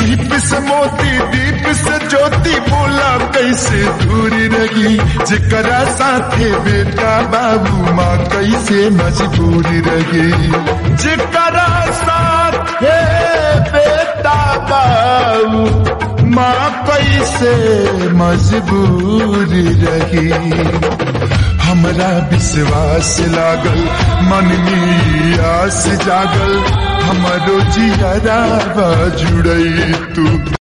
दीप से मोती दीप से ज्योति बोला कैसे दूरी रही जेकरा साथे बेटा बाबू माँ कैसे मजबूरी रही जेकरा साथे बेटा बाबू माँ कैसे मजबूरी रही हमरा विश्वास लागल मन में आस जागल हमरो जियारा जुड़ई तू